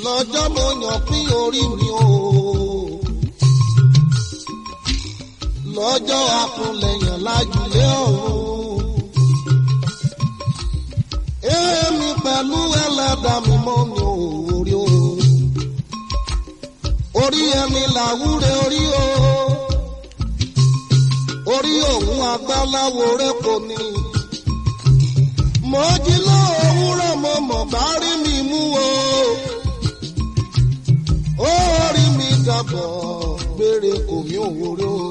lọ́jọ́ mo yàn pín orí mi o. lọ́jọ́ akúnlẹ̀yàn lájúlé ọ̀run. èmi pẹ̀lú ẹlẹ́dà mi mọ́ mi ò orí o. orí ẹni làwúre orí o. orí òun agbáláwo rẹ kò ní. mo jí lọ òwúrọ̀ mo mọ̀ bá rí mi mú o. orí mi dàbọ̀ gbére kò mí ò orí o.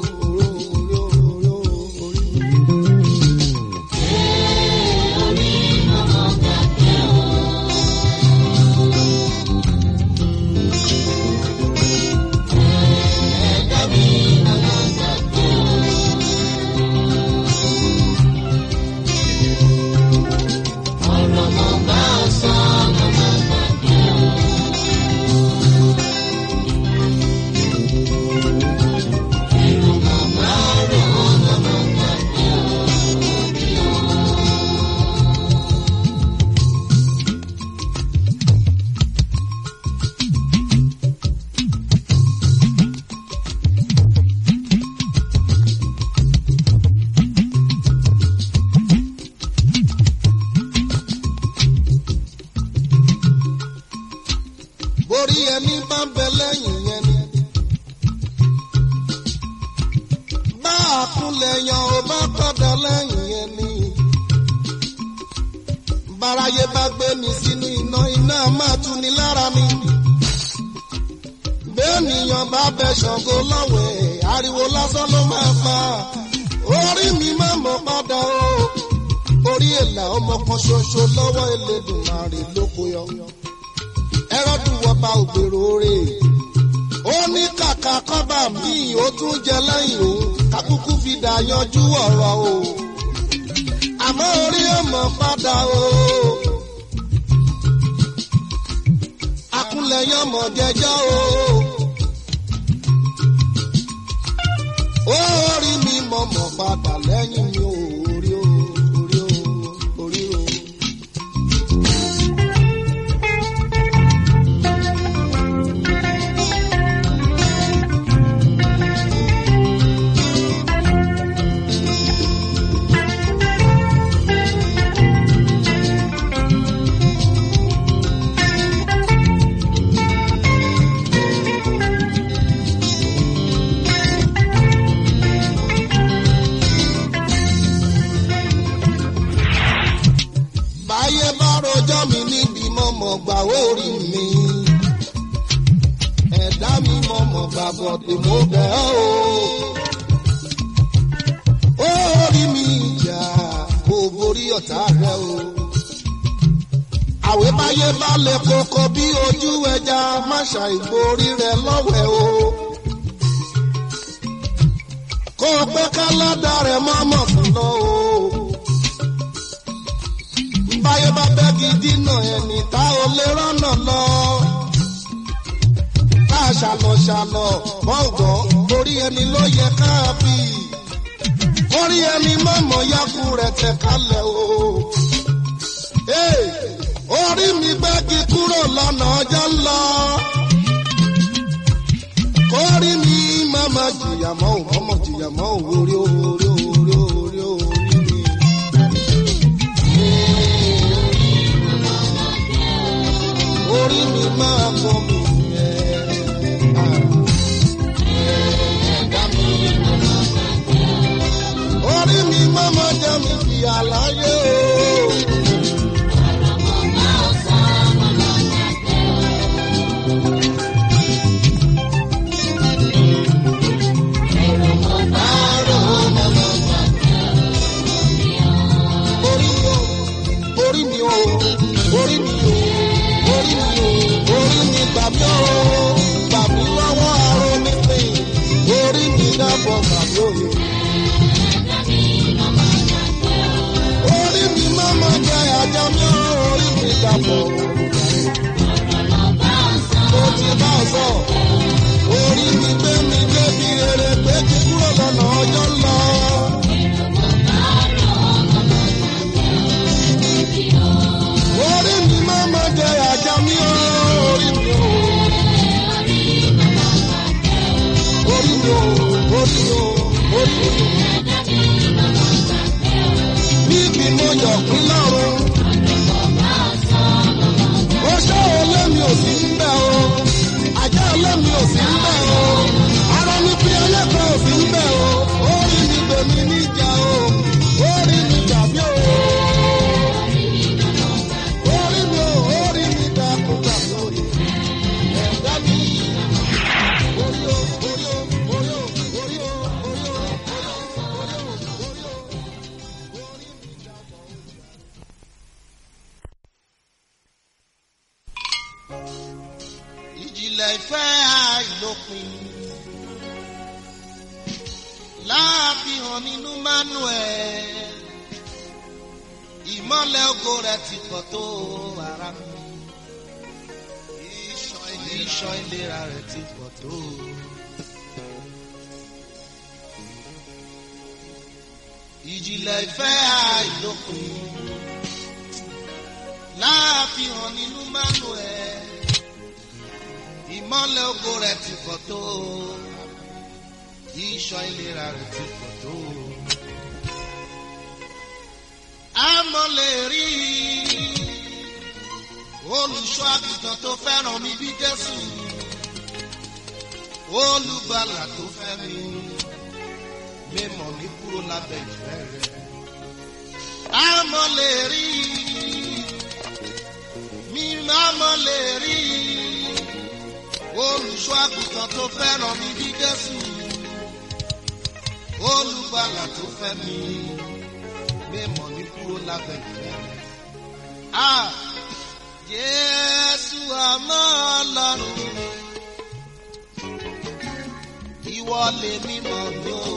borí ẹni bá ń bẹ lẹ́yìn yẹn ni. bá a kúnlẹ̀ yan ó bá padà lẹ́yìn yẹn ni. báráyé bá gbé mi sínú iná iná máa tu ni lára mi. bẹ́ẹ̀nìyàn bá bẹ ṣàngó lọ́wẹ̀ ariwo lásán ló máa pa. orí mi máa mọ̀ padà o. orí èlà ọmọ kan ṣoṣo lọ́wọ́ Elédùmarè lóko yọ ẹrọ́dún wọba ògbèrò rè ó ní kàkà kọ́bà míì ó tún jẹ lẹ́yìn òun kákúkú fi dà yanjú ọ̀rọ̀ o àmọ́ orí ọmọ padà o akúnlẹ̀yìn ọmọ jẹjọ́ o orí mi mọ̀mọ́ padà lẹ́yìn mi ò orí o orí o orí o. báyé bá rojọ́ mi níbi mọ̀mọ́ gbà orí mi. ẹ̀dá mi mọ̀mọ́ gbà bọ̀dé mo bẹ̀ ọ́ o. orí mi ìjà kò borí ọ̀tá rẹ o. àwẹ̀ báyé bá lè kókó bí ojú ẹja má ṣàìborí rẹ lọ́wẹ̀ o. kó o pé ká lọ́dà rẹ̀ mọ́mọ́ fún lọ o báyé bá bẹ́gi dínà ẹni tá ò lè rọ́nà lọ. Ká ṣàlọ̀ ṣàlọ̀ bọ́ǹgàn orí ẹni ló yẹ ká bí. Orí ẹni mọ̀mọ́ yakú rẹ̀ tẹ̀ kalẹ̀ o. Ee, Orí mi gbẹ́gi kúrò lọ́nà ọjọ́ ń lọ. Kórí mi mọ̀mọ́ jìyà mọ́ ò mọ̀mọ́ jìyà mọ́ ò orí orí orí orí orí mi. orí mi máa kọ́ mi yẹn. orí mi máa ma jẹ́ mi fi àlàyé o. orí mi o orí mi o orí mi o orí mi o orí mi gbà mí o gbà mí lọ́wọ́ aró mi pè orí mi dábọ̀ gbà mí o. orí mi má má jẹ àjà mi o orí mi dàbọ̀. mo ti bá a sọ orí mi gbé mi débi rere pé kí kúrò lọ́nà ọjọ́ lọ. orí mi má má jẹ àjà mi o orí mi o. ìjìnlẹ̀ ìfẹ́ àìlópin láàfihàn nínú manuel ìmọ́lẹ̀ ògo rẹ̀ ti pọ̀ tó ara mi iṣan ìlera rẹ̀ ti pọ̀ tó. ìjìnlẹ̀ ìfẹ́ àìlópin láàfihàn nínú manuel ìmọ́lẹ̀ ògo rẹ̀ ti pọ̀ tó iṣan ìlera rẹ̀ ti pọ̀ tó. àmọ́ lè rí olùṣọ́ àgùntàn tó fẹ́ràn mi bí Jésù olùgbàlà tó fẹ́ mi mímọ̀ mi kúrò lábẹ́ ìfẹ́ rẹ̀. àmọ́ lè rí mi àmọ́ lè rí olùṣọ́ àgùntàn tó fẹ́ràn mi bí Jésù olùgbàlà tó fẹ́ mi mímọ̀ mi kúrò lábẹ́ ìfẹ́ rẹ̀. Ah! Jésù àmọ́ ọlọ́run ìwọ lè mímọ̀ mi o.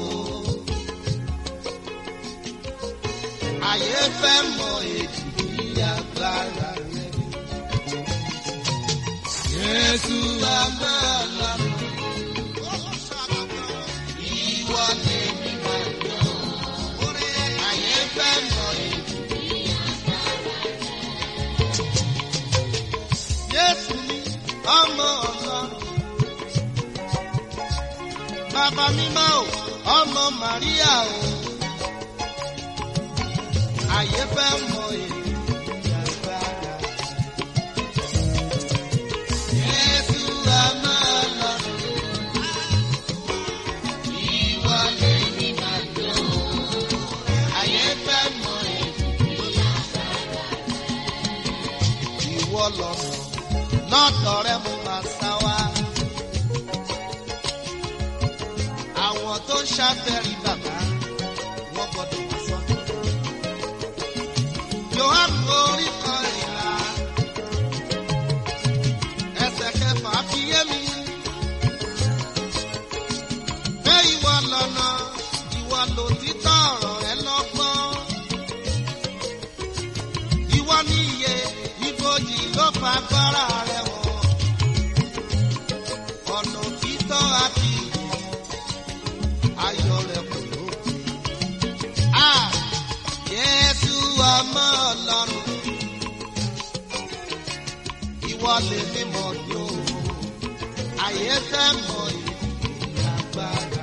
Ayé fẹ́ mọ èjì bí agbára rẹ̀. Jésù àmọ́ ọlọ́run ìwọ lè mímọ̀ mi o. Ayé fẹ́ mọ èjì. Jésù ni ọmọ ọlọ́run. Bàbá mímọ́ o, ọmọ Màríà o. Àyè fẹ́ mọ èyí agbára. Jésù ọmọ ọlọ́run. Ìwọ lè ní màdó. Àyè fẹ́ mọ èyí ìwọ lọ́nà lọ́dọ̀ rẹ mo máa sá wá. Àwọn tó ń ṣàfẹ́rí bàbá wọ́n gbọ́dọ̀ wá sọ. Yohanu orí kan ìlà ẹsẹ̀ kẹfà fi yé mi. Pé ìwọ lọ́nà ìwọ lòtítọ́ ọ̀rọ̀ rẹ lọ́gbọ́n. Ìwọ ní iye ibojì ló fa agbára rẹ̀ wọ̀. Ọ̀nà òtítọ́ àti ìyè ayọ̀ rẹ̀ kò lópin. À Jésù ọmọ Ọlọ́run. Ìwọ lè mímọ̀ ní o. Àyè fẹ́ mọ ìdí agbára.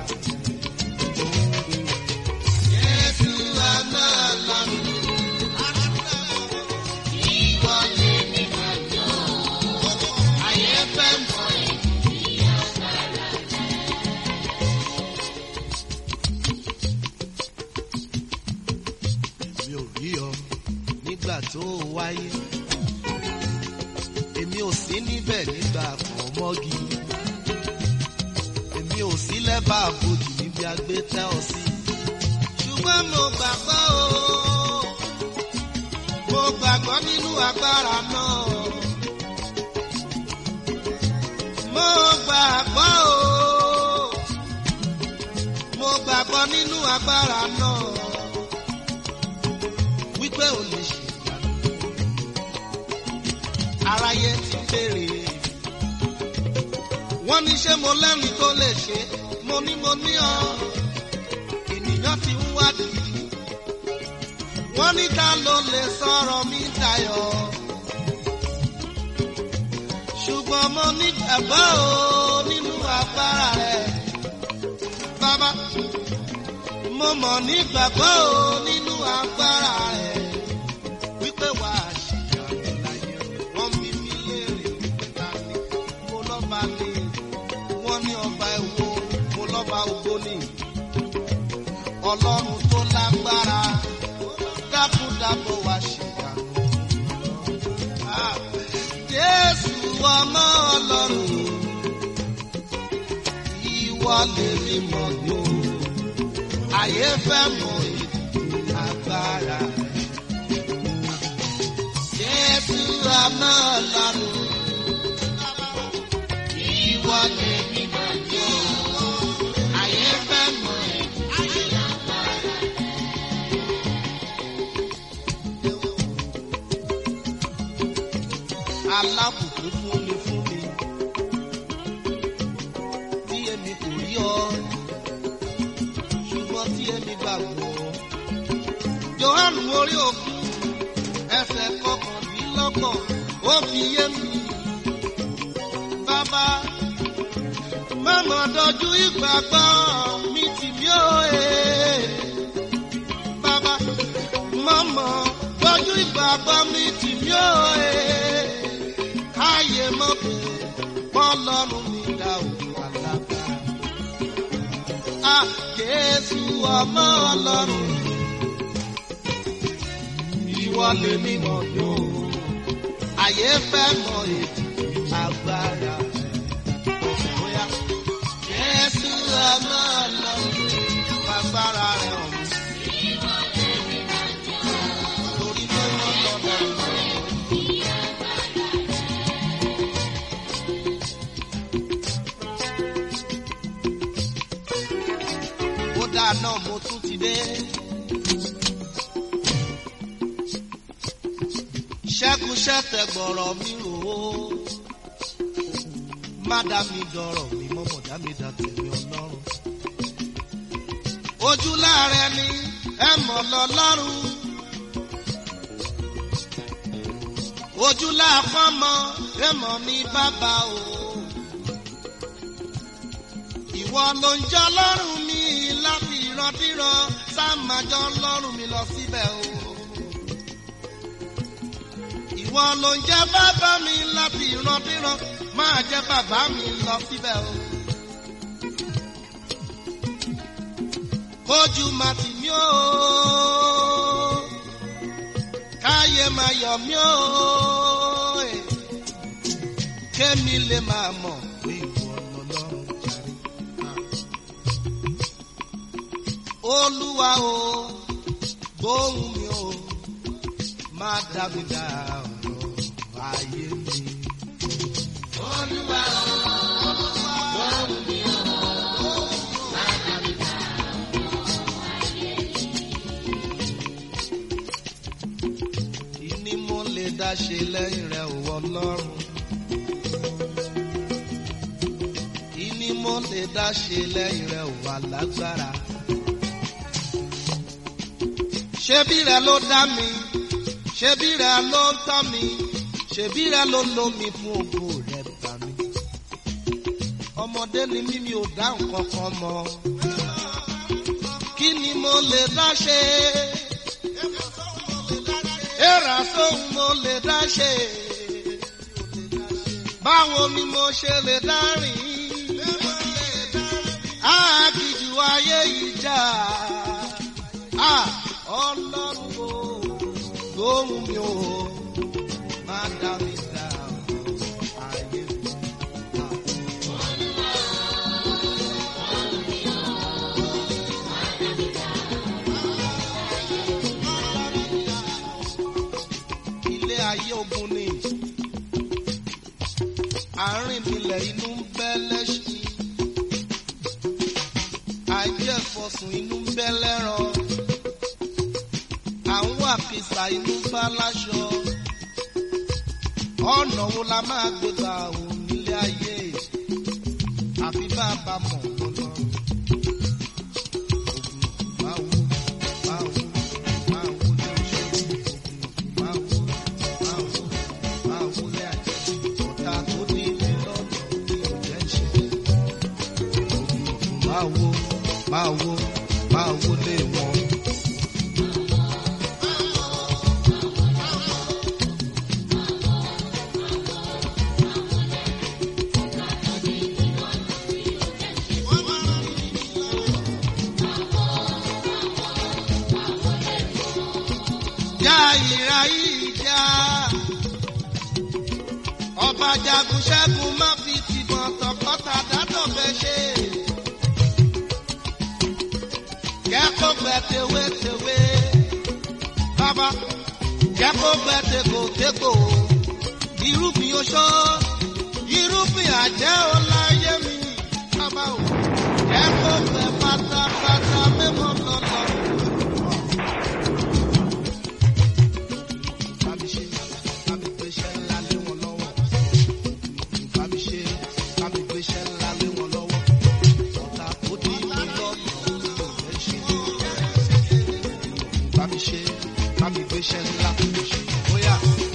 Jésù ọmọ Ọlọ́run. Ìwọ lè mímọ̀ ní o. Àyè fẹ́ mọ ìdí agbára. mi ò rí ọ nígbà tó o wáyé èmi ò sí níbẹ̀ nígbà kan mọ́gi èmi ò sí lẹ́bàá àbòjì níbi agbé tẹ́ ọ sí ṣùgbọ́n mo gbàgbọ́ o mo gbàgbọ́ nínú agbára náà mo gbàgbọ́ o mo gbàgbọ́ nínú agbára náà wípé ò lè ṣe ìyanu. aráyé ti béèrè wọ́n ní ṣé mo lẹ́rìí tó lè ṣe mo ní mo ní ọ ènìyàn ti ń wádìí wọ́n ní ta ló lè sọ̀rọ̀ mi dayọ̀ ṣùgbọ́n mo nígbàgbọ́ o nínú agbára rẹ̀ bàbá mo mọ̀ nígbàgbọ́ o nínú agbára rẹ̀ wípé wà á ṣìyànjú láyé wọ́n bí mi léèrè wípé ta ni mo lọ́ba lè wọ́n ní ọba ẹ̀wọ̀ mo lọ́ba ògbó ni ọlọ́run tó lágbára dákúndàbọ̀ wá ṣìyànjú. Ah, Jésù ọmọ ọlọ́run ìwọ lè rí mọ̀ yóò ayé fẹ́ mọ ìdí agbára rẹ̀. Jésù ọmọ ọlọ́run yé mi gbàgbọ́. Jòhánù orí òkun ẹsẹ̀ kọkàndínlọ́gbọ̀n ó fi yé mi. Bàbá mọ̀mọ́ dojú ìgbàgbọ́ mi tì mí ó e. Bàbá mọ̀mọ́ dojú ìgbàgbọ́ mi tì mí ó e. Káyé mọ̀ pé bọ́lọ́run mi dá òkú alágbára. A Jésù ọmọ ọlọ́run. Ìwọ lè mí mọ̀ tó. Àyè fẹ́ mọ ètò agbára. Bóyá Jésù ọmọ ọlọ́run. Agbára rẹ̀ hàn mí. Torí pé wọ́n lọ́dọ̀ ó dáa náà mo tún ti dé. ṣẹ́gun ṣẹ́tẹ̀ gbọ̀rọ̀ mi rò ó. má dá mi dọ̀rọ̀ mi mọ́mọ́ dá mi dá tèmi ọlọ́run. ojú láàrẹ ni ẹ mọ̀ lọ́lọ́run. ojú láàpọ̀ mọ́ ẹ mọ̀ ní bàbá o. Ìwọ ló ń jọ lọ́rùn mi láti ìrandíran sáàmájọ́ lọ́rùn mi lọ síbẹ̀ o. Ìwọ ló ń jẹ́ bàbá mi láti ìrandíran máa jẹ́ bàbá mi lọ síbẹ̀ o. Kójú máa tì mí o. Káyé máa yọ̀ mí o. Kémi lè máa mọ̀ pé ìwọ lọ́lọ́run jàre. Olúwa o, gbóhùn mi o, má dá mi dá ọ̀rọ̀ ayé mi. Olúwa o, gbóhùn mi o, má dá mi dá ọ̀rọ̀ ayé mi. Ìní mo lè dá ṣe lẹ́yìn rẹ̀ ò Ọlọ́run. Ìní mo lè dá ṣe lẹ́yìn rẹ̀ ò alágbára ṣebí rẹ ló dá mi ṣebí rẹ ló ń tọ́ mi ṣebí rẹ ló ń lo mi fún ògo rẹ bá mi. ọmọdé ni mí mi ò dá nǹkan kan mọ̀ kí ni mo lè dá ṣe èrà sóhun mo lè dá ṣe báwo ni mo ṣe lè dá rìn àkìjù ayé ìjà. Ah! ọlọ́run o lóhùn mi o má dá mi dá ayé mi. ilé ayé ogun ni àárín nílẹ̀ inú ń bẹ́ lẹ́ṣin àìjẹ́fọ̀sùn inú ń bẹ́ lẹ́ran àwọn àkìsà inú bá láṣọ. ọ̀nà wo la máa gbé gba òun nílé ayé àfi bá a bá mọ̀ lọ́nà. Máa wo, máa wo, máa wo lé oṣù. Máa wo, máa wo, máa wo lé àjẹ́. Ọ̀tá tó ní ilé lọ́dọ̀ ní òjẹ́ ṣe. Máa wo, máa wo, máa wo lé wọn. já ìrà yìí já. Ọba jagun ṣẹ́gun má fi tìbọn tọkọta dátọ̀ fẹ́ ṣe. Kẹ́kọ̀ọ́ gbẹ tewétewé. Bàbá kẹ́kọ̀ọ́ gbẹ tegbòtegbò. Irúgbìn oṣó, irúgbìn àjẹ́ ò láyé mi. Bàbá o, kẹ́kọ̀ọ́ gbẹ pátápátá mẹ́mọ́ lọ́lọ́. Bámi ṣe, bámi gbéṣẹ́ ńlá lé wọn lọ́wọ́. Bámi ṣe, bámi gbéṣẹ́ ńlá lé wọn lọ́wọ́. Ọ̀tá tó dí mi lọ́nà ló lè ṣe. iṣẹ́ ńlá bóyá.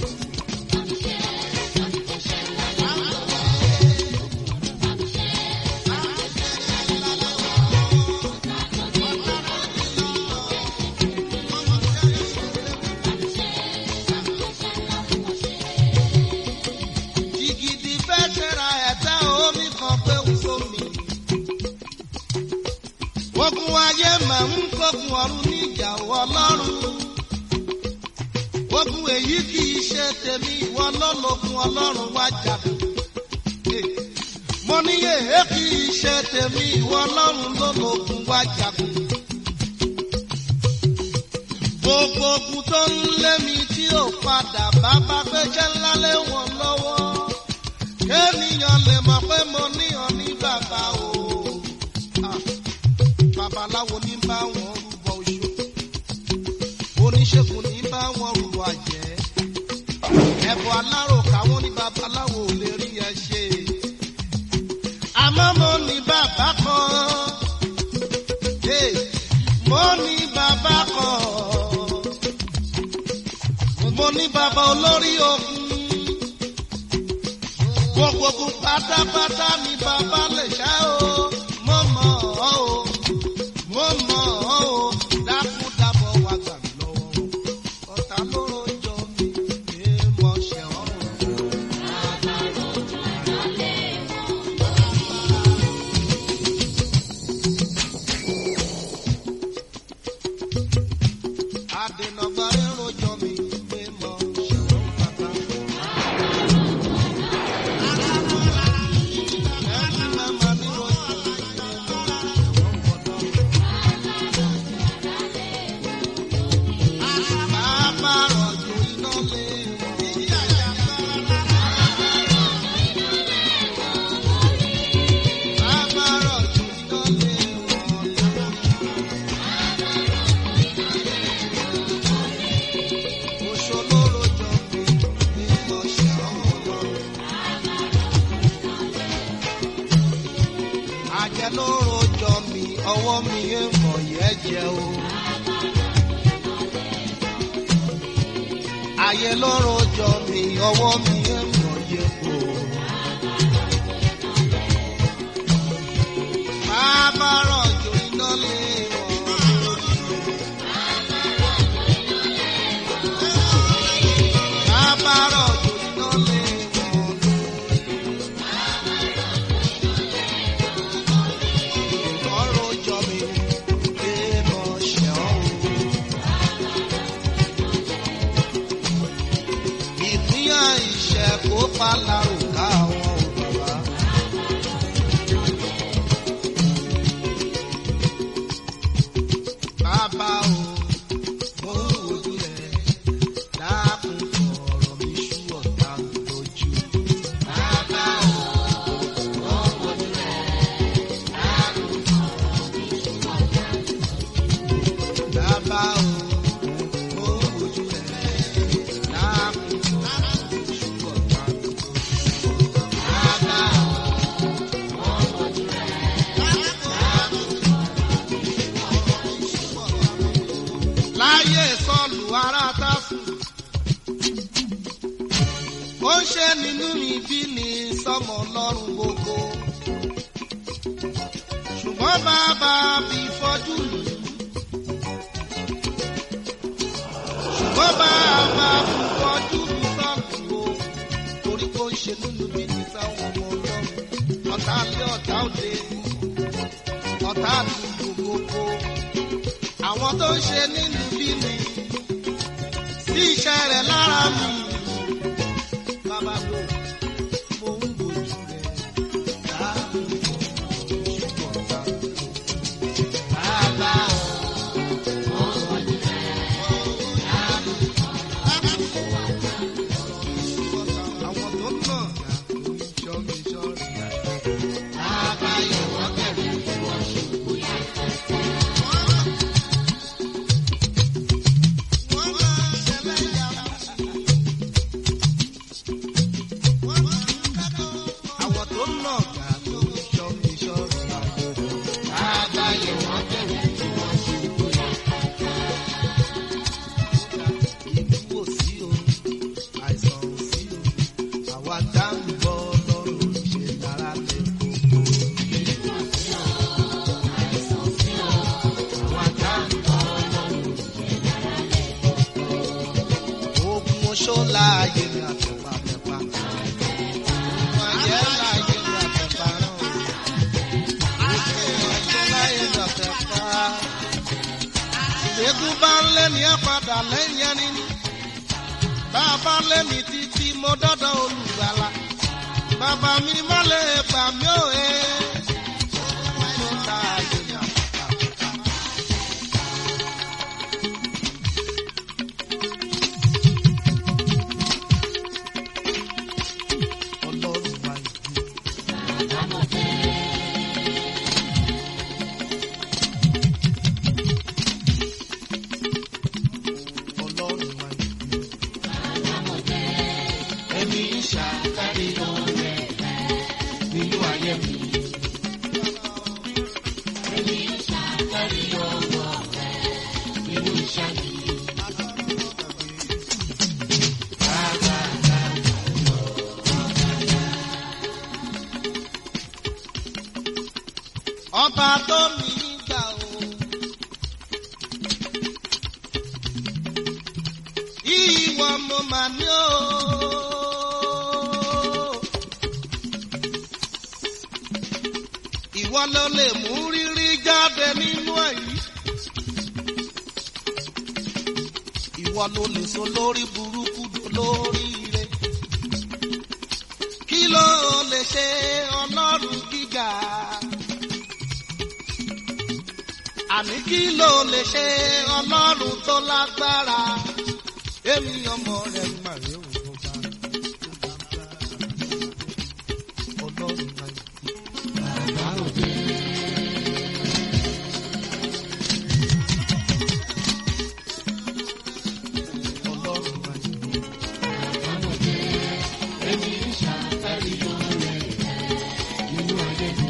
Jìgìdì fẹ́ ṣẹ̀ra ẹ̀tẹ́ omi kan pé ń sómi. Ogun ayé máa ń kógun ọ̀run níjà ọlọ́run. Ogun èyí kì í ṣe tèmi ìwọ lọ́lọ́gun ọlọ́run wá jagun. Mo ní èyí kì í ṣe tèmi ìwọ ọlọ́run lọ́lọ́gun wá jagun. Gbogbo ogun tó ń lé mi tí ò padà bá bá gbẹ́jẹ́ ńlá lé wọn lọ́wọ́. Kéènìyàn lè mọ̀ pé mo ní ọ ní bàbá o. Ah, Babaláwo ní bá wọn rúbọ oṣù. Oníṣègùn ní bá wọn rúbọ àjẹ́. Ẹ̀bùn alárò káwọn ní babaláwo ò lè rí ẹ ṣe. Àmọ́ mo ní bàbá kan. Hey, Mo ní bàbá kan. Mo ní bàbá olórí ogun. Gbogbo ogun pátápátá ni bàbá lè ṣá o. Mo mọ̀ ọ́ o. Mo mọ̀ ọ́ o. Dákúdábọ̀ wá gbà mí lọ́wọ́ wọn. Ọ̀tá ló rojọ́ mi. Èèmọ̀ ṣẹ̀ ọ́ o. Adènàgbà rẹ̀ rojọ́ mi. Èèmọ̀ ṣẹ̀ ọ́ bàbá. Ẹni màmá mi rojọ́ mi. Bàbá rọ̀jò iná lé Bàbá rọ̀jò iná lé Oṣó ló rojọ́ mi ní ọ̀ṣẹ́ ọ̀rọ̀. Àjẹ́ ló rojọ́ mi, ọwọ́ mi ń mọ̀ yẹ́ jẹ́ o. Ayé ló rojọ́ mi, ọwọ́ mi ń mọ̀ yẹ́ o. Bàbá rọ̀jò iná lé wọn. Bàbá rọ̀jò iná lé wọn. Ọ̀rọ̀ jọ mi, pé mo ṣe ọ́ o. Ìpínyà ìṣẹ́ kó pálárò ká àwọn ò bàbá. Bàbá o, mo ń wojú rẹ̀, dákun fọ̀rọ̀ mi ṣú ọ̀tá mi lójú. Bàbá o, mo ń wojú rẹ̀, dákun fọ̀rọ̀ mi ṣú ọ̀tá mi lójú. Bàbá o, mo ń wojú rẹ̀, dákun fọ̀rọ̀ mi ṣú ọ̀tá mi lójú. Bàbá o, mo ń wojú rẹ̀, dákun láyé sọlù ara tásù. ó ń ṣe nínú mi bí ní sọmọ lọ́rùn gbogbo. ṣùgbọ́n bàbá fi fọ́jú lù ú. ṣùgbọ́n bàbá fi fọ́jú lù sọ́ọ̀lù o. torí kó ń ṣe nínú mi ní sáwọn ọmọ ọlọ́run. ọ̀tá lé ọ̀tá òde. ọ̀tá àdúgbò gbogbo àwọn tó ń ṣe nínú bí mi sí iṣẹ́ rẹ̀ lára mi. Bàbá bò mo ń bójú rẹ̀ dáàbò ṣùgbọ́n ta. Bàbá mo ń bójú rẹ̀ dáàbò àwọn tó ń nà ṣọ́ mi ṣọ́ rẹ̀. Bàbá yóò wọ́n bẹ̀rẹ̀ ìwọ̀n ṣùgbọ́n yá. Àwọn tó ń nà gà tó ń ṣọ́ mi ṣọ́ rẹ̀. Àgbáyé wọn bẹ̀rẹ̀ tí wọ́n ṣe bóyá. láàyè mi àtẹ̀pà tẹ̀pà. Wọ́n jẹ́ láàyè mi àtẹ̀pà náà. Wọ́n jẹ́ láàyè mi àtẹ̀pà. Ìgbékùn bá ń lé ní ẹ̀ padà lẹ́yìn ẹni ní. Bàbá lé mi títí mo dọ́dọ̀ olùgbàlà. Bàbá mi má lè gbà mí ò ẹ́. Wọ́n láàyè mi àtẹ̀pà. Ọlọ́run wa ìlú. Ọlọ́run wa ìlú. Èmi ń ṣàkárí ọ̀rẹ́ nínú ayé mi. Èmi ń ṣàkárí ọwọ́ rẹ̀ nínú iṣẹ́ mi. Ọba tó mi gbà o. Ìwọ mo mà ní o. Ìwọ ló lè mú rírí jáde nínú èyí. Ìwọ ló lè so lórí burúkú lórí ire. Kí ló lè ṣe ọlọ́run gíga? àní kí ló lè ṣe ọlọ́run tó lágbára èmi ọmọ rẹ̀ mà rí òun tó bá ọlọ́run máa ń Bàbá òde. ọlọ́run máa ń Bàbá òde. Èmi ń ṣàkárí ọ̀rẹ́ nínú ayé mi.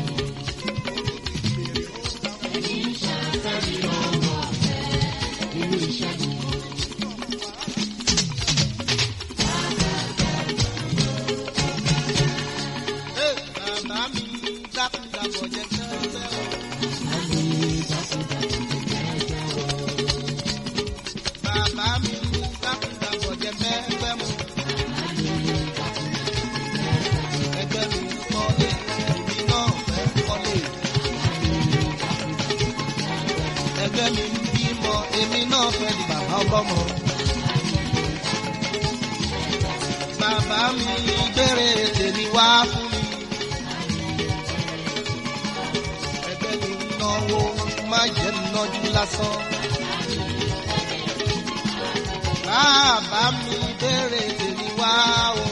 Èmi ń ṣàkárí ọwọ́ rẹ̀ nínú iṣẹ́ mi. ẹ bàbá mi dákúndàbọ̀ jẹ́ kẹ́kẹ́ o. bàbá mi dákúndàbọ̀ jẹ́ kẹ́kẹ́ mu. ẹgbẹ́ mi kọ́lé èmi náà fẹ́ kọ́lé. ẹgbẹ́ mi bímọ èmi náà fẹ́ di bàbá ọlọ́mọ. bàbá mi gbére tèmi wá fún mi. ẹgbẹ́ mi náwó má jẹ́ nájú lásán. bàbá mi gbére tèmi wá o.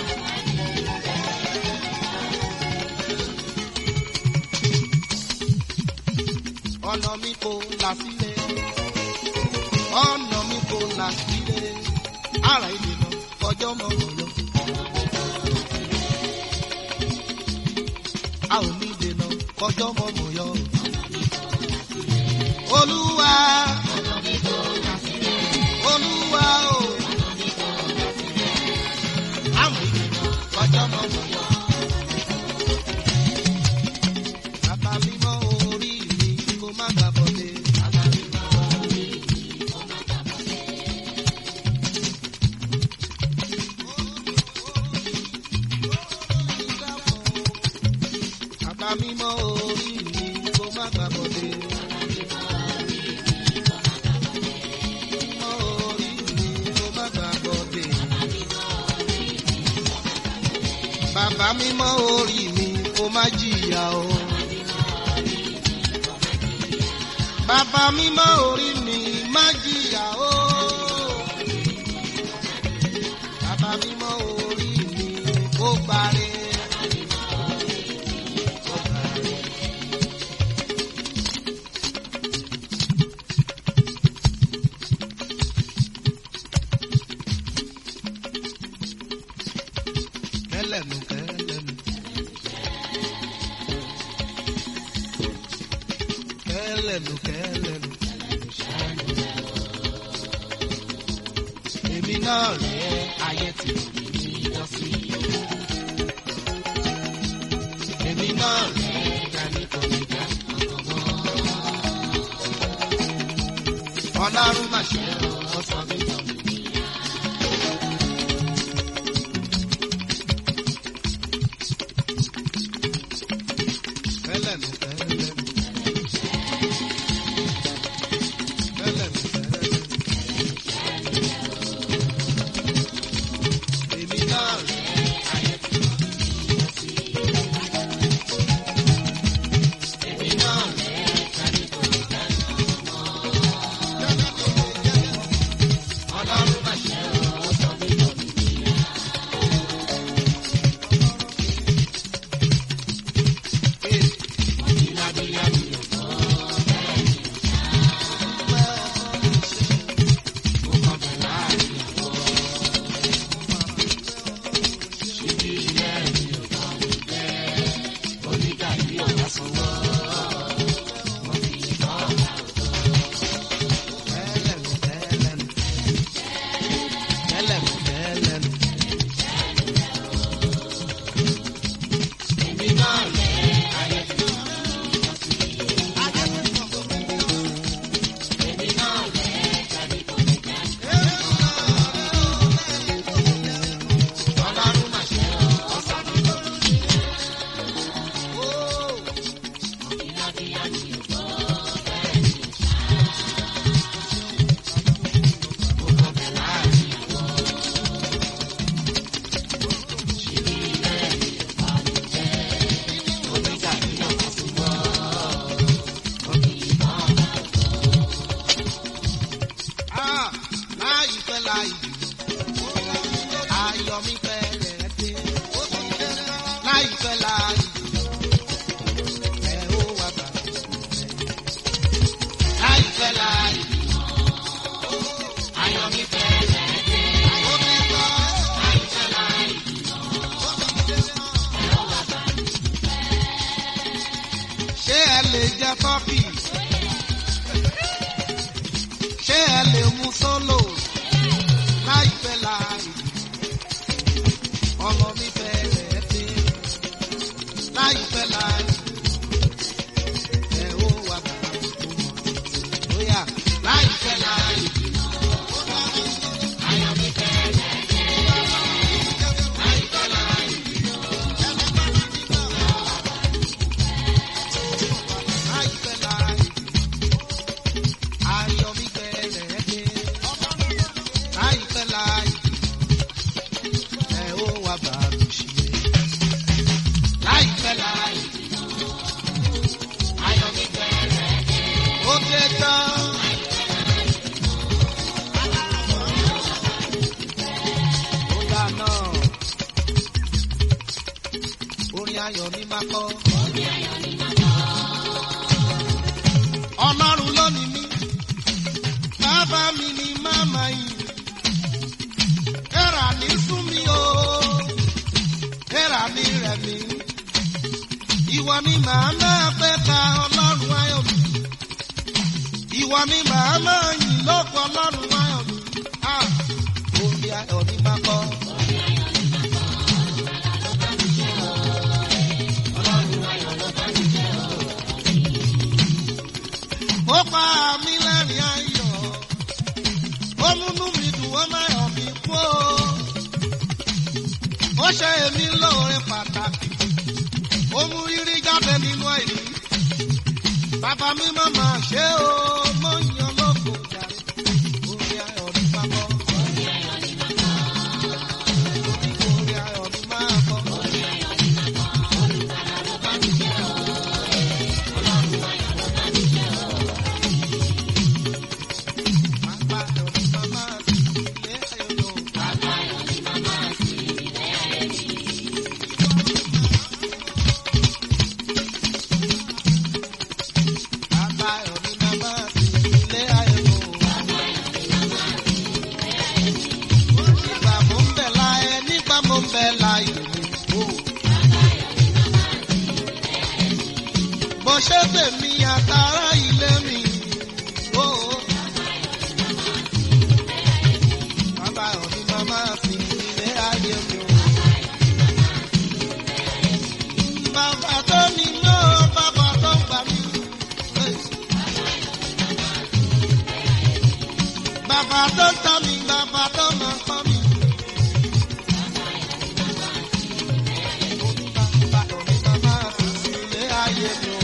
ọ̀nà mi kò là sílẹ̀ ọ̀nà mi kò là sílẹ̀ ara ìdènà ọjọ́ mọ̀ ọ̀yọ́. a ò ní dènà kọjọ́ mọ̀ ọ̀yọ́. olúwa olúwa o àmì ìdènà kọjọ́ mọ̀ ọ̀yọ́. bàbá mímọ́ orí mi kó má gbàbọ̀dé. Bàbá mímọ́ orí mi kó má gbàbọ̀dé. Mímọ́ orí mi kó má gbàbọ̀dé. Bàbá mímọ́ orí mi kó má jìyà o. Bàbá mímọ́ orí mi má jìyà o. Bàbá mímọ́ orí mi kó gbàre. Kó gbàre. Kẹ́lẹ́nu kẹ́lẹ́nu. Kẹ́lẹ́nu kẹ́lẹ́nu. Èmi náà rẹ̀ ayé tí mi lọ sí. Èmi náà rẹ̀ dání kò ní dá ọmọ. Ọlọ́run máa ṣe ọ̀sán mi tán. Tẹ́lẹ̀ mi tẹ́lẹ̀ mi. Tẹ́lẹ̀ mi tẹ́lẹ̀ mi. Èmi náà rè é. Èmi náà rè é. Ọlọ́run máa ṣe Ah, láìpẹ́ láì jìnnà, ayọ̀ mi fẹ́rẹ̀ dé. Láìpẹ́ láì jìnnà, ẹ ó wá bá mi. Láìpẹ́ láì jìnnà, ayọ̀ mi fẹ́rẹ̀ dé. Ó ti tọ́. Láìpẹ́ láì jìnnà, ẹ ó wá bá mi. Ṣé ẹ lè jẹ tọ́kì? ṣé ẹ lè mú sólò láìpẹ́ láì ọmọ mi fẹ́rẹ̀ dé láìpẹ́ láì ẹ ó wà bàbá mi tó mọ̀ lóyà láìpẹ́ láì ayọ̀ mi fẹ́rẹ̀ dé láìpẹ́ láì láìpẹ́ láì ayọ̀ mi fẹ́rẹ̀ dé láìpẹ́ láì ẹ ó wá bá mi ṣe láìpẹ́ láì ayọ̀ mi fẹ́rẹ̀ dé ó dé tán. Ó dá náà. Orin ayọ̀ ni máa kọ́. Ọlọ́run ló ní mí bàbá mi ni màmá yìí. Ẹ̀rà ní sún mi o, ẹ̀rà ní rẹ̀ mí. Ìwọ ni màá máa pẹ́ ka ọlọ́run ayọ̀ mi. Ìwọ ni màá máa yìn lóko ọlọ́run ayọ̀ mi. Ah, Orí ayọ̀ ni máa kọ́. Ó pa mí lẹ́rìn ayọ̀ ó múnú mi dùn ó máa yọ̀ mí kú o. ó ṣe èmi lóore pàtàkì ó mú rírí jáde nínú àìrí. bàbá mi máa máa ṣe o mo ń yan lóko jàre. orí ayọ̀ ní máa bọ́. orí ayọ̀ ní máa bọ́. orí ayọ̀ ní máa bọ́. olùkàrà ló bá mi jẹ́ o. ọlọ́run ayọ̀ ló bá mi jẹ́ o. Bàbá ayọ̀ ní máa máa sí ilé ayọ̀ lọ. Bàbá ayọ̀ ní máa máa sí ilé ayọ̀ ní. Bàbá ayọ̀ ní máa máa sí ilé ayọ̀ lọ. Bàbá ayọ̀ ní máa máa sí ilé ayọ̀ ní. Nígbà mo ń bẹ̀ láyé, nígbà mo ń bẹ̀ láyé mi. Bàbá ayọ̀ ní máa máa sí ilé ayọ̀ ní. Bó ṣe tèmi àtàrà ilé mi. Oh. Bàbá òní màmá sí ilé ayé mi o. Bàbá tó ní mọ́, bàbá tó gbà mí. Bàbá tó ń tọ́ mi, bàbá tó máa ń kọ́ mi. Bàbá òní màmá sí ilé ayé mi o.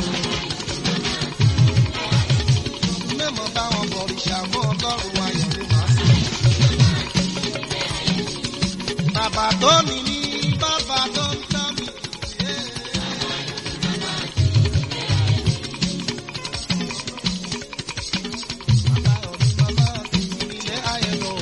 tóní ní bàbá tó ń tọ́ mi. Bàbá ọ̀rí bàbá mi ilé ayé lọ.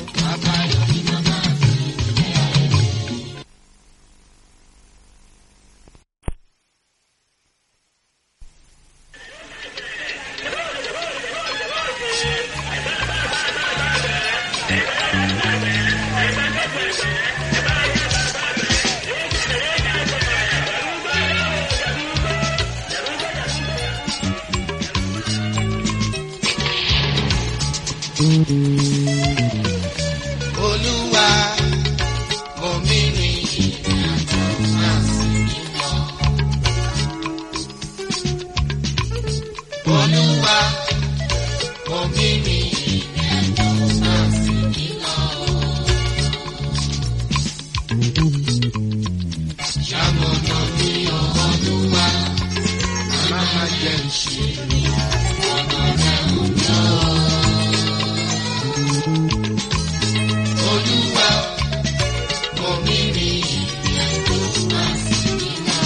Olúwa mo mi rìn ìrìnàjò máa sì mí lọ. Olúwa mo mi rìn ìrìnàjò máa sì mí lọ. Ṣàmọ̀nà mi ò Olúwa, má má jẹ́ ìṣèlú ọ̀nà rẹ̀ ò yọ. Olúwa, mo mi rìn ìrìnàjò máa sì mí lọ.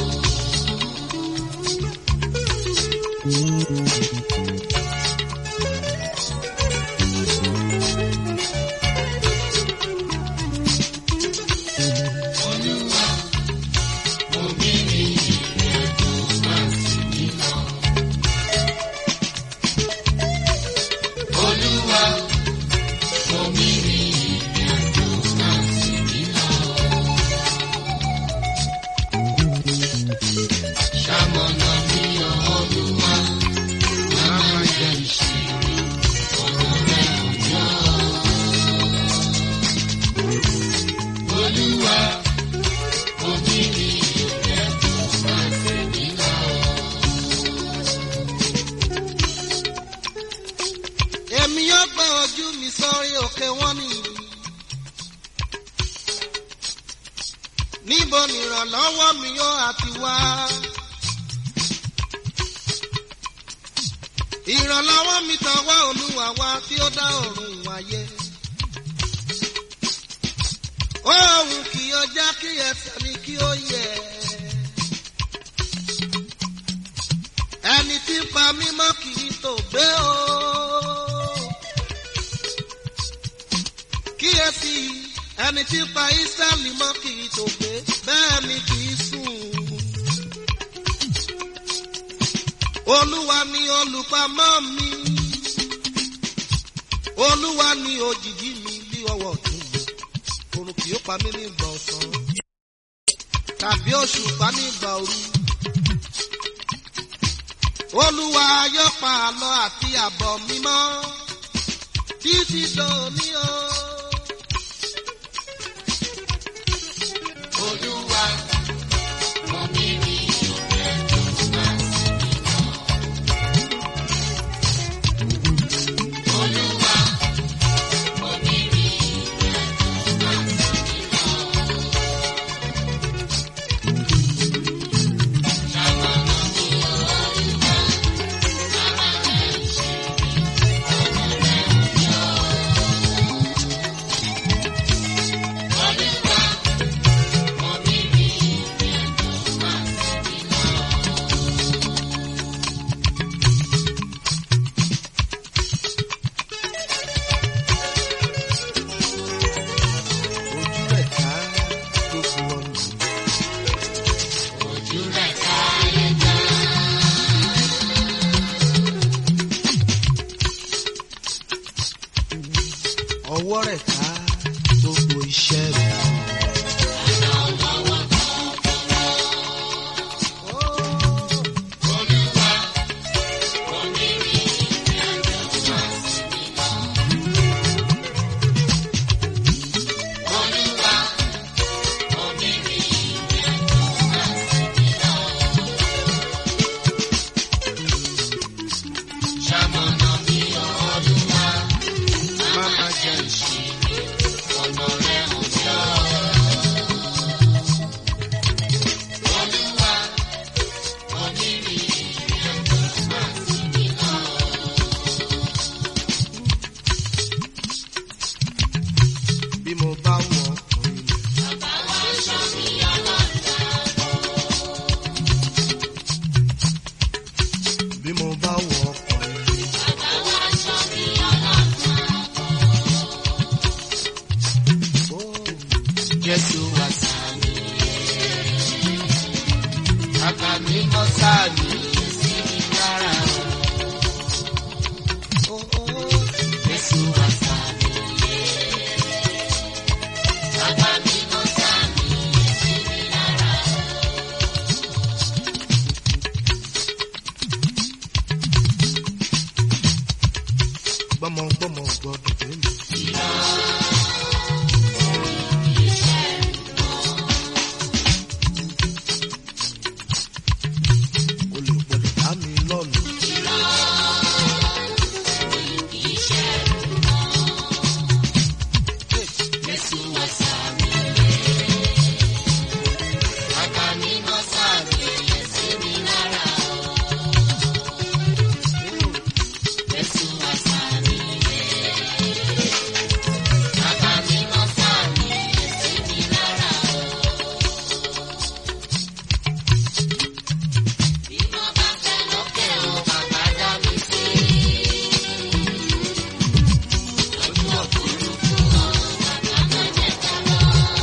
Olúwa, mo mi rìn ìrìnàjò máa sì mí lọ. Olúwa, mo mi rìn ìrìnàjò máa sì mí lọ. Ṣamọ̀nà mi ò Olúwa, má má jẹ́ ìṣirò, ọ̀rọ̀ rẹ̀ ò yọ. Olúwa, mo mi rìn ìrìnàjò máa sì mí lọ. Èmi yóò gbé ojú mi sórí òkè wọn ni. Níbo ni ìrànlọ́wọ́ mi yóò àti wá? Ìrànlọ́wọ́ mi tọwọ́ Olúwa wá tí ó dá ọ̀run wáyé. Òun kì í ọjà kí ẹsẹ̀ mi kí ó yẹ. Ẹni tí ń pa mí mọ́ kì í tò gbé o. kíyèsí ẹni tí ń pa Ísírẹ́lì mọ́ kì í tó gbé bẹ́ẹ̀ ni kì í sùn. Olúwa ni olùpamọ́ mi. Olúwa ni òjìji mi bí ọwọ́ ọ̀tún mi. Òrùn kì í pa mí nígbà ọ̀sán. Tàbí òṣùpá nígbà òru. Olúwa yóò pa àlọ́ àti àbọ̀ mímọ́ títí dòní o. Olúwa, mo mi rí ìrìnàjò máa sì mí lọ. Olúwa, mo mi rí ìrìnàjò máa sì mí lọ. Ṣàmọ̀nà mi ò Olúwa, má má jẹ́ ìṣirò, ọ̀rọ̀ rẹ̀ ò yọ. Olúwa, mo mi rí ìrìnàjò máa sì mí lọ. Ojú rẹ̀ ká tó bu ọ̀nà. Ojú rẹ̀ ká yẹ ká. Ọwọ́ rẹ̀ ká tó bo iṣẹ́ rẹ̀. Olúwa, mo mi rí ìrìnàjò máa sì mí lọ. Olúwa, mo mi rí ìrìnàjò máa sì mí lọ. Ṣamọ̀nà mi ò Olúwa, má má jẹ́ ìṣirò, bí mo bá wọ ọkọ̀ yìí. Ó, Jésù wá sàmì. Bàbá mi mọ́ sàmì sí mi lára. Ó, ó, Jésù wá sàmì. Bàbá mi mọ́ sàmì sí mi lára. Gbọ́mọgbọ́mọ gbọ́dọ̀ dé mi. O lè gbọ́dọ̀ dá mi lọ́nà. Jésù wá sàmì. Bàbá mi mọ́ sàmì sí mi lára. Jésù wá sàmì. Bàbá mi mọ́ sàmì sí mi lára. Bí mo bá fẹ́ lókè o, bàbá dá mi sí. Lójú òfurufú o, bàbá má jẹ́ ká lọ.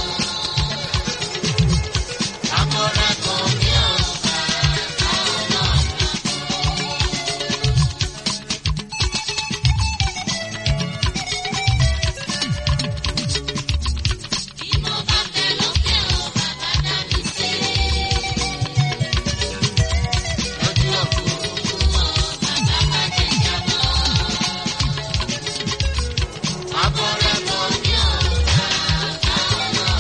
Àkọ́rẹ́ kan ní ọ̀gá, àwọn náà. Bí mo bá fẹ́ lókè o, bàbá dá mi sí. Lójú òfurufú o, bàbá má jẹ́ jábọ́. Àkọ́rẹ́ kan ní ọ̀gá, àwọn náà.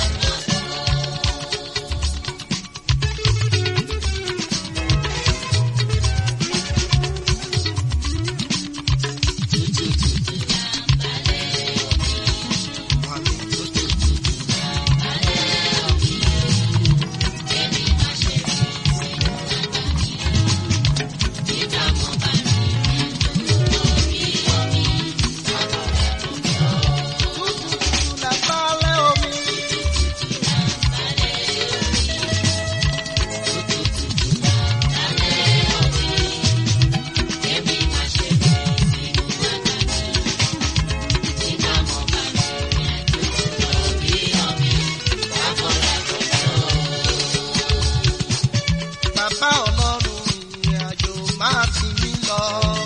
Bàbá ọlọ́run ìrìn àjò máa ti mí lọ.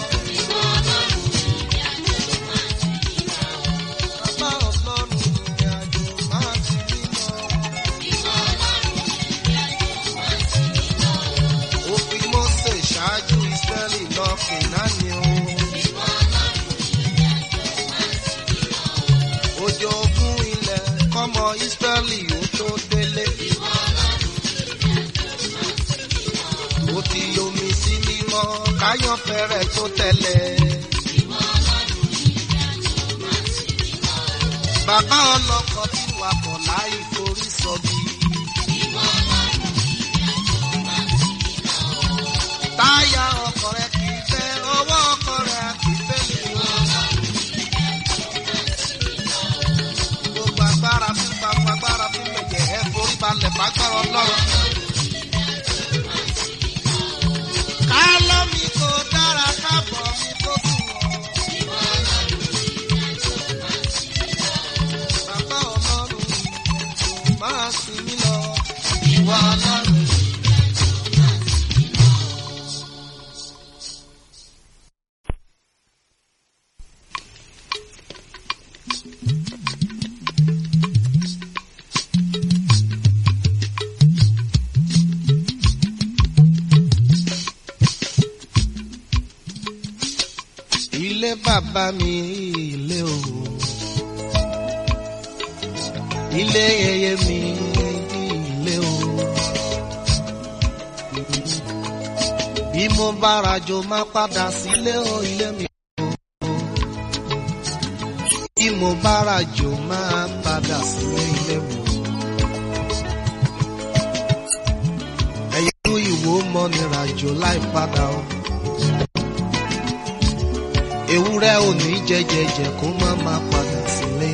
Bàbá ọlọ́run ìrìn àjò máa ti mí lọ. Ó fi Mósè ṣáájú Ísírẹ́lì lọ Kènáánì o. Òjò ogún ilẹ̀ kọ́mọ Ísírẹ́lì ó tó délé. ó ti yomi sí mímọ́ káyọ̀ fẹ́rẹ̀ tó tẹ̀lé. Bàbá ọlọ́kọ̀ tí wakọ̀ láì forí sọ̀bì. Táyà ọkọ̀ rẹ̀ kì í fẹ́, ọwọ́ ọkọ̀ rẹ̀ kì í fẹ́ mi. Gbogbo agbára fún gbogbo agbára fún mẹ̀jẹ̀ ẹ̀ forí balẹ̀ fagbára ọlọ́run. Kálọ́ mi kò dára kábọ̀ mi kò tù wọ́n. Bàbá ọlọ́run máa sìn mí lọ. Ìwà ọlọ́run. Ilé bàbá mi ilé o. Ilé yẹyẹ mi ilé o. Bí mo bá rajo má padà sílé o ilé mi o. Bí mo bá rajo má padà sílé ilé mi o. Ẹ̀yẹ́ ìwò mọ́ ni rajo láì padà o ewúrẹ́ ò ní jẹjẹjẹ kó má má padà sílé.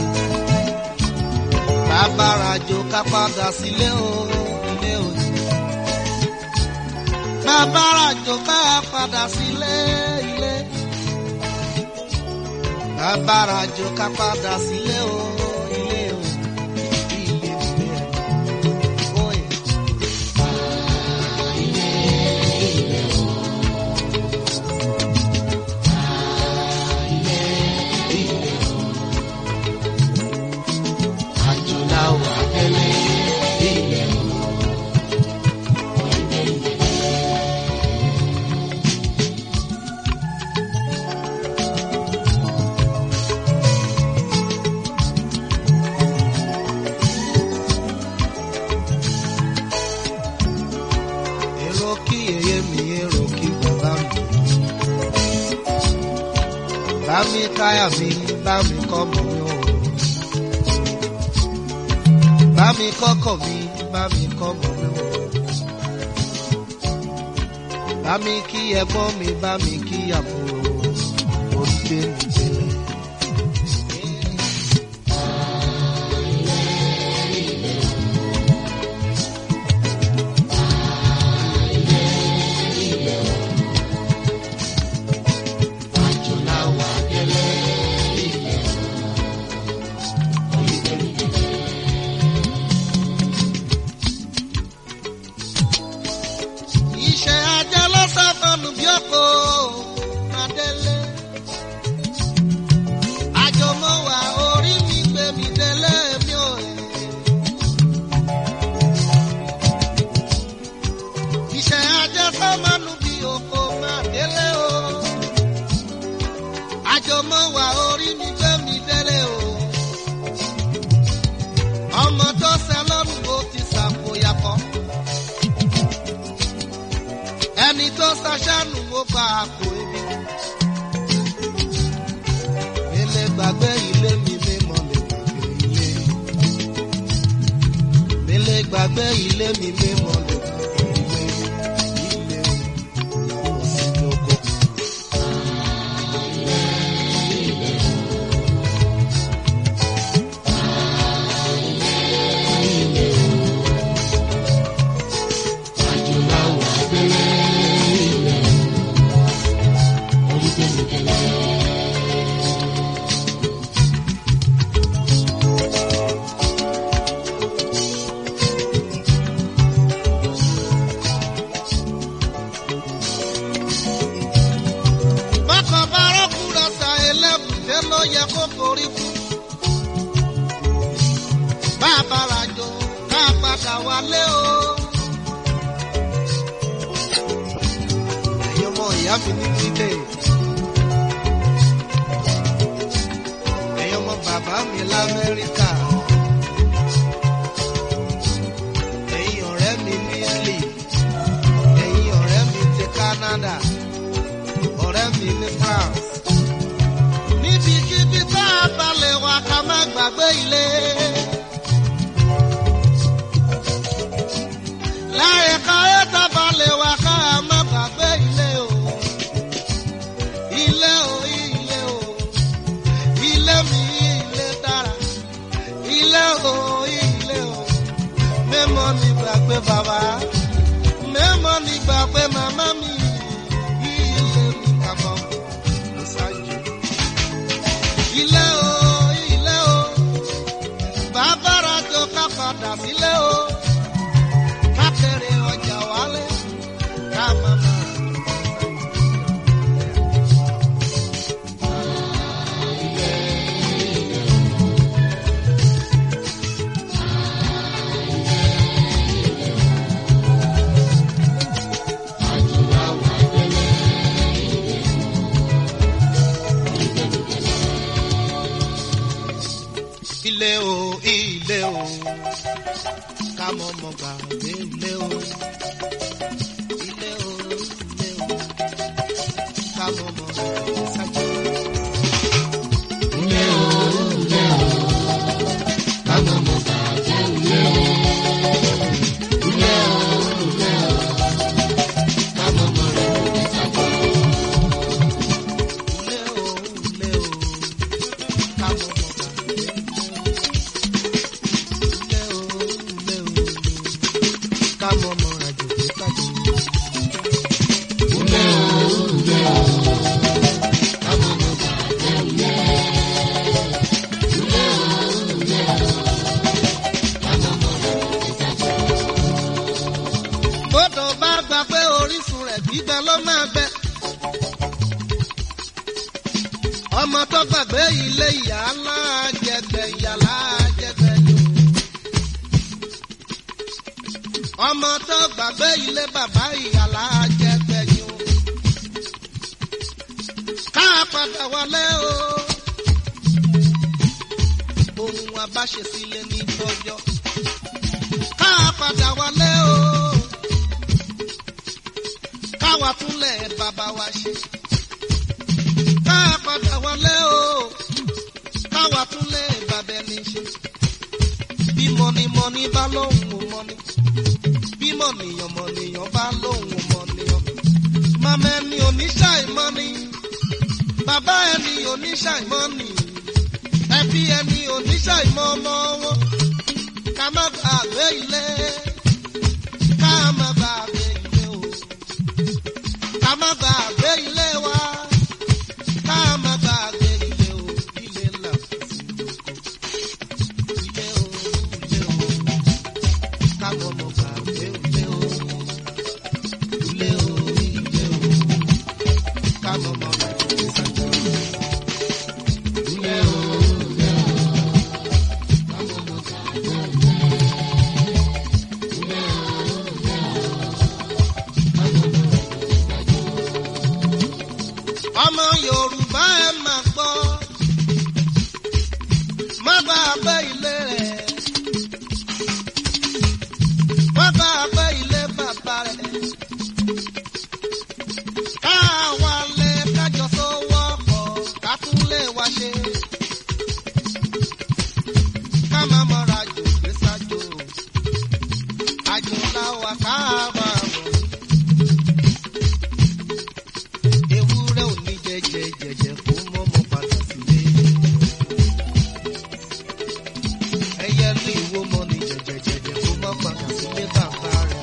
Bàbárajo ká padà sílé o, ilé o. Bàbárajo ká padà. padà sílé ilé. Abárajò ká padà sílé o ilé o ilé ilé oyè. Àjùlá wà tẹ́lẹ̀ ilẹ̀ o. èrò kí yèyé mi èrò kí bàbá mi. bá mi káyà mi bá mi kọ́ mọ̀ mi o. bá mi kọ́kọ́ mi bá mi kọ́ mọ̀ mi o. bá mi kí ẹ̀gbọ́n mi bá mi kí àbúrò orí gbé mi délé. Àjùlá wà tẹ́lẹ̀ ilẹ̀ o. iṣẹ́ ajá ló sáfọ́nù bí ọkọ̀ adélé. àjọmọ́ wa orí mi gbé mi délé mi ò yẹ. iṣẹ́ ajá sáfọ́nù bí ọkọ̀ adélé o. àjọmọ́ wa orí mi gbé mi délé o. ọmọ tó sẹ lọ́rùn ó ti sàkóyakọ́ ẹni tó ṣaṣánù ó bá a kó ebi. mi lè gbàgbé ilé mi mímọ́ lè gbàgbé ilé. mi lè gbàgbé ilé mi mímọ́ lè gbàgbé ilé. ilé ìyàwó sí lóko. Àjùlá wà tẹ́lẹ̀ ilẹ̀ o. Orí tẹ́lẹ̀ tẹ́lẹ̀. bákan bá rọ́kùnrin ọ̀sà ẹlẹ́bùté ló yẹ kó forí fún. bàbá ràjò ká padà wálé o. ẹ̀yin ọmọ ìyá mi ní kílé. ẹ̀yin ọmọ bàbá mi lamẹ́ríkà. ẹ̀yin ọ̀rẹ́ mi ní Italy. ẹ̀yin ọ̀rẹ́ mi ti Canada ọ̀rẹ́ mi ní France. níbikíbi tá a balẹ̀ wá ká má gbàgbé ilé. láyé káyé tá a balẹ̀ wá ká má gbàgbé ilé o. ilé o ilé o ilé mi ilé dára. ilé o ilé o mẹ́mọ́ ní gbàgbé bàbá mẹ́mọ́ ní gbàgbé màmá mi ilé mi kàbọ̀ ló ṣáájú. ilé o ilé o bàbá rajo ká padà sílé o ká kéré ọjà wálé ká màmá. Àjùlá wà tẹ́lẹ̀ ilẹ̀ o. Orí tẹ́lẹ̀ tẹ́lẹ̀. ilé o ilé o ká mọ ọmọ gbàgbé ilé o ilé o ilé o ká mọ ọmọ gbàgbé sájú. Ilé o, ilé o. Kámọ́ mọ́ bàjẹ́ ilé o. Ilé o, ilé o. Kámọ́ mọ́ rẹ̀ lórí sábà. ilé o ilé o ká mọ ọmọ gbàgbé ilé o ilé o ilé o rẹ̀ gbígbẹ ló máa bẹ. ọmọ tó gbàgbé ilé ìyá láàjẹgbẹ ìyá láàjẹgbẹ ni o. ọmọ tó gbàgbé ilé bàbá ìyá láàjẹgbẹ ni o. ká padà wọlé o. ohun abáṣe sílé ní tọjọ́. ká padà wọlé o. káwa túnlẹ̀ bàbá wa ṣe ká padà wọlé o káwa tún lé bàbá ẹni ṣe bí mọ̀nìmọ̀nì bá lóhùn ò mọ̀nì bí mọ̀nìyàn mọ̀nìyàn bá lóhùn ò mọ̀nìyàn màmá ẹni oníṣàìmọ́ni bàbá ẹni oníṣàìmọ́ni ẹbí ẹni oníṣàìmọ́ ọmọ wọn ká má gbàgbé ilé ká má gbàgbé ilé o ká má gbàgbé ilé wa ká má gbàgbé ilé o ilé là ilé o ilé o ká mọ̀ mọ̀ gbàgbé ilé o ilé o ilé o ká mọ̀ mọ̀ gbàgbé ìsàjọ. ilé o ilé o ká mọ̀ mọ̀ gbàgbé ilé ilé o ilé o ká mọ̀ mọ̀ gbàgbé ìsàjọ ọmọ yorùbá ẹ máa gbọ́ má bá a bẹ́ ilé rẹ̀ má bá a bẹ́ ilé bàbá rẹ̀ káwa lè kájọ sówọ́ pọ̀ ká tún lè wá ṣe ká má mọ́ra jù gbé sájò àjò làwà ká máa bọ̀. ewúrẹ́ ò ní jẹjẹ jẹjẹ kó mọ́mọ́ padà sílé. ẹyẹ ní ìwó mọ́ ní jẹjẹ jẹjẹ kó mọ́ padà sílé bàbá rẹ̀.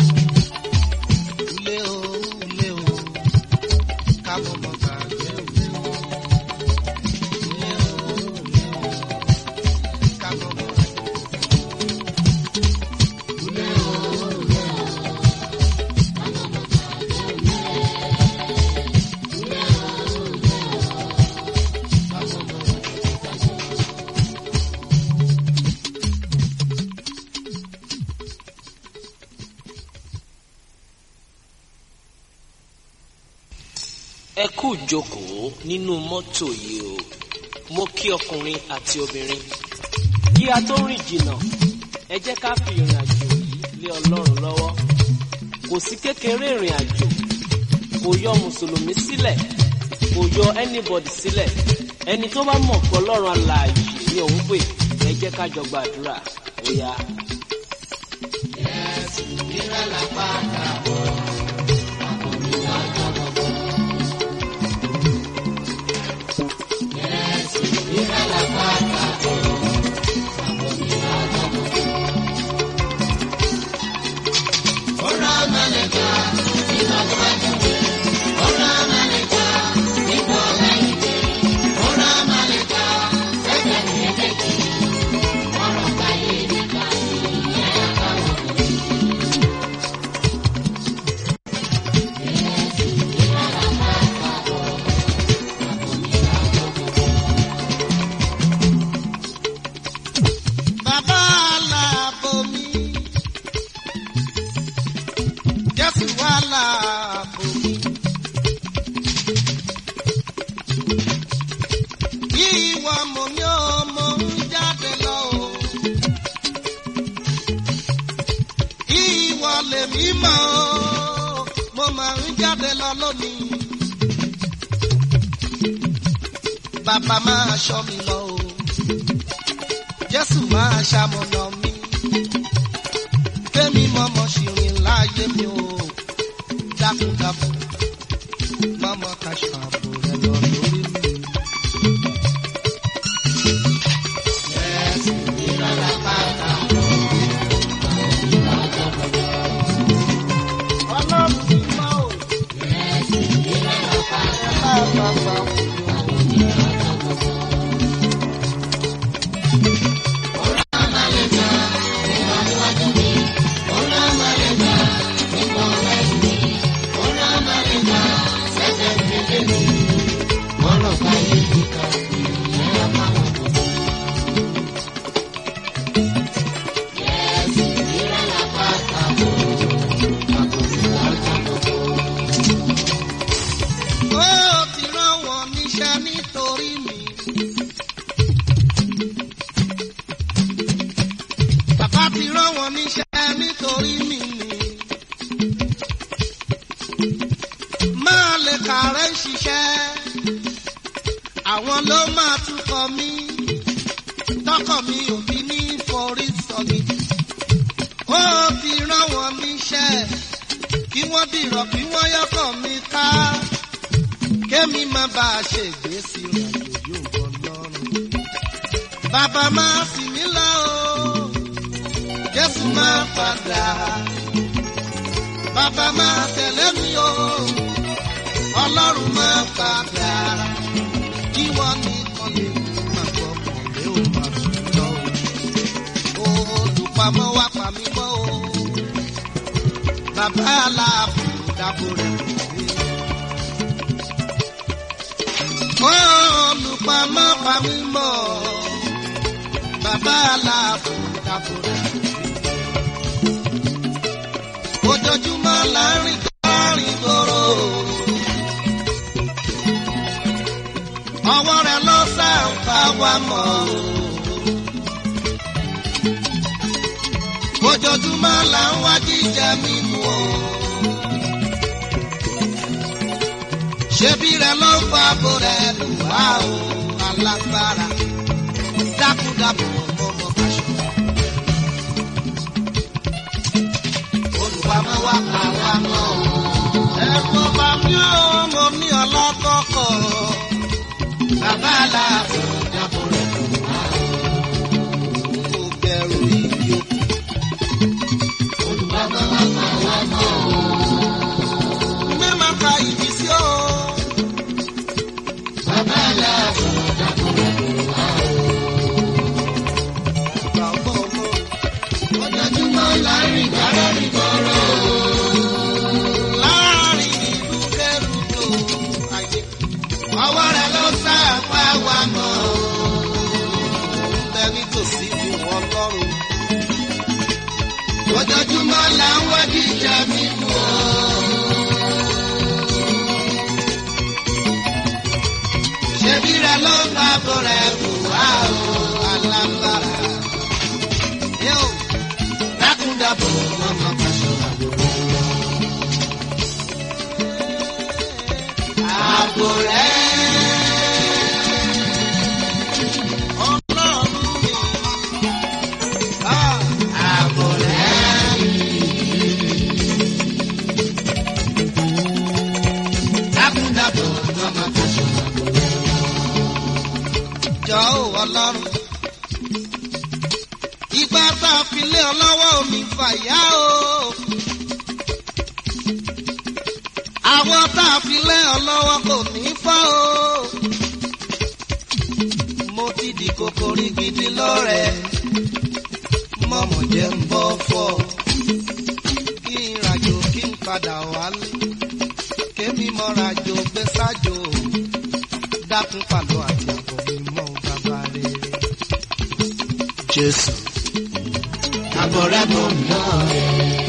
ulé o ulé o ká mọ́mọ́ gbàgbé ulé o. ulé o ulé o ká mọ́mọ́ gbàgbé ulé o ulé o ká mọ́mọ́ gbàgbé ulé o. ẹ kú jókòó nínú mọ́tò yìí o mo kí ọkùnrin àti obìnrin kí a tó rìn jìnnà ẹ jẹ́ ká fi ìrìn àjò yìí lé ọlọ́run lọ́wọ́ kò sí kékeré ìrìn àjò kò yọ mùsùlùmí sílẹ̀ kò yọ anybody sílẹ̀ ẹni tó bá mọ̀ pé ọlọ́run alààyè ni òun pè ẹ jẹ́ ká jọ gbàdúrà ó yá. Bàbá aláàbò mi. Jésù wà láàbò mi. Ìwọ mo ní ọmọ ń jáde lọ o. Ìwọ lèmi mọ̀ o. Mo máa ń jáde lọ lónìí. Bàbá máa ṣọ́ mi lọ o. Jésù máa ṣamọ̀nà mi. Kémi mọ́mọ́ ṣìrìn láàyè mi o. Dákúndákún, mọ́mọ́ kaṣọ àbò rẹ̀ lọ lórí mi. Jésù ìrọ̀lá pátá lọ. Ọlọ́run ti mọ́ o. Jésù ìrọ̀lá pátá lọ. Ọ̀rọ̀ kàrẹ́ ń ṣiṣẹ́ àwọn ló máa túkọ̀ mí tọkọ mi ò fi ní forí sọ̀gì ó ti rán wọn níṣẹ́ kí wọ́n dìrọ̀ kí wọ́n yọkọ̀ mi ká kémi má bá a ṣègbè sí ìrìnàjò yóò wọ lọ́rùn. bàbá máa sì mí lọ o jésù máa padà bàbá máa tẹ̀lé mi o ọlọ́run máa padà kí wọ́n nìkan lè mú àgbọ̀ kọ̀ọ̀lẹ́ ò máa fi lọ o olùpamọ́ wá pa mí mọ́ o bàbá aláàbò dábò rẹ̀ kò sí. olùpamọ́ pa mí mọ́ bàbá aláàbò dábò rẹ̀ kò sí. ojoojúmọ́ là ń rìn kọ́rin gbòòrò. ọwọ́ rẹ̀ ló sàǹfà wa mọ́ o. ojoojúmọ́ là ń wá jíjẹ mímu o. ṣebí rẹ̀ ló ń fa abo rẹ̀ lù wá o alágbára dákúdábò ọmọ kaṣọ. olùpamọ́ wa pa wá mọ́ o. ẹ̀kọ́ bá mi ò mọ ní ọlọ́kọ̀ọ̀kọ̀. bàbá aláàbò dábò rẹ̀ lù wá o. kò bẹ̀rù ìyókù. Olùpamọ́ wa pa wá mọ́ o. mẹ́ma ka ìdí sí o. Bàbá aláàbò dábò rẹ̀ lù wá o. bàbá ọmọ Ojoojúmọ́ là ń rìn kọ́rin gbòòrò. láàrin ìlú kẹrùtò ayé. Ọwọ́ rẹ̀ ló sàpá wa mọ́ o. bẹ nítòsí bí wọn lọ́rùn. Ojoojúmọ́ là ń wá jíjẹ mímu o. Ṣebí rẹ̀ ló ń bá bọ̀ rẹ̀ bù wá o. alágbára. yóò Dákúndàbò ọmọ kaṣọ àbúrò. Àbò rẹ̀ ọlọ́run mi. Ah, àbò rẹ̀ dákúndàbò ọmọ kaṣọ àbúrò. jọ ò ọlọ́run. ìgbà tá a fi lé ọ lọ́wọ́ omi fàyà o. àwọn tá a fi lé ọ lọ́wọ́ kò ní fọ́ o. mo ti di kòkòrò gidi lọ́rẹ̀. mọ̀mọ̀ jẹ́ ń bọ́ fọ́. kí n ràjò kí n padà wálé. kémi mọ́rajò gbé sájò. dákun pàlọ́ àti àbọ̀ mi mọ́ bàbá rere. Jésù. Àbò rẹ̀ bò mí lọ́rẹ̀.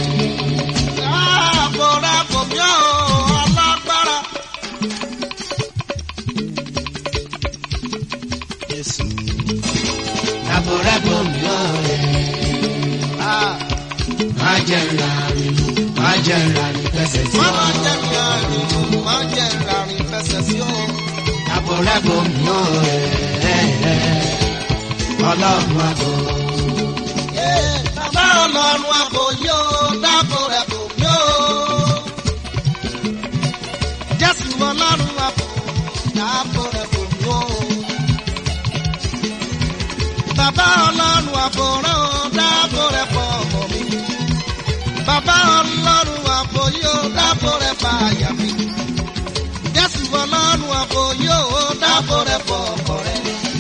Ààbò rẹ̀ kò mí ò alágbára. Jésù. Àbò rẹ̀ bò mí lọ́rẹ̀. Ah, Má jẹ́ ìrànlẹ́, má jẹ́ ìrànlẹ́ fẹsẹ̀ sí Má ọ. má jẹ́ kí àrìn, má jẹ́ ìràrìn fẹsẹ̀ sí o. Àbò rẹ̀ bò mí lọ́rẹ̀. Ọlọ́run àbò. Ee, Bàbá ọlọ́run àbò yóò dábò rẹ̀ kò mí ò. Jésù ọlọ́run àbò dábò rẹ̀ kò mí ò. Bàbá ọlọ́run àbò rẹ̀ ò dábò rẹ̀ pọ̀ ọmọ mi. Bàbá ọlọ́run àbò yóò dábò rẹ̀ pa àyà mi. Jésù ọlọ́run àbò yóò dábò rẹ̀ pọ̀ ọkọ rẹ̀.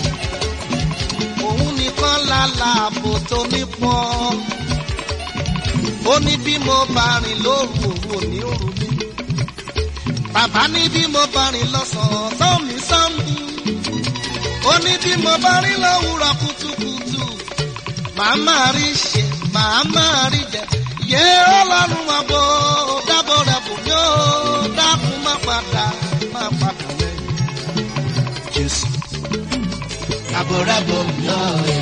Òun nìkan lálá àbò tó nípọn. Ó ní bí mo bá rìn lóru òun ò ní òru mi. Bàbá ní bí mo bá rìn lọ́sàn-án tó mi sán mi. Ó ní bí mo bá rìn lówùrọ̀ kùtùkùtù. Màá máa rí ṣe, màá máa rí jẹ. Yé ọlọ́run àbò dábò rẹ̀ bò mí ó dákun má padà má padà lẹ́yìn. Jésù. Àbò rẹ̀ bò mí lọ́rẹ̀.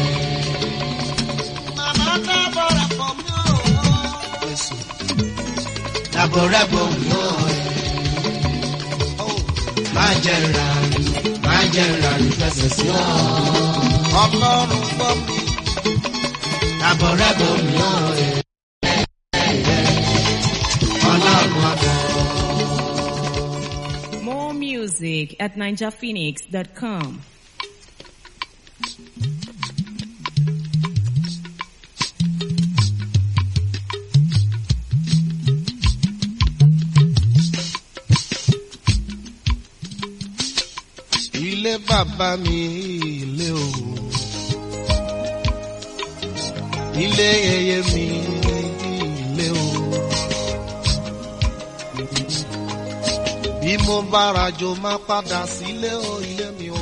Màmá dábò rẹ̀ bò mí ó. Jésù. Àbò rẹ̀ bò mí lọ́rẹ̀. má jẹ́ ìrànú má jẹ́ ìrànú fẹsẹ̀ sí ọ. ọlọ́run gbọ́ mi. Àbọ̀ rẹ̀ bò mí ọ̀ ẹ̀. Ọlọ́run àbọ̀. More music at ninjaphoenix.com. ilé bàbá mi ilé o ilé yẹyẹ mi ilé o bí mo bá rajo má padà sílé o ilé mi o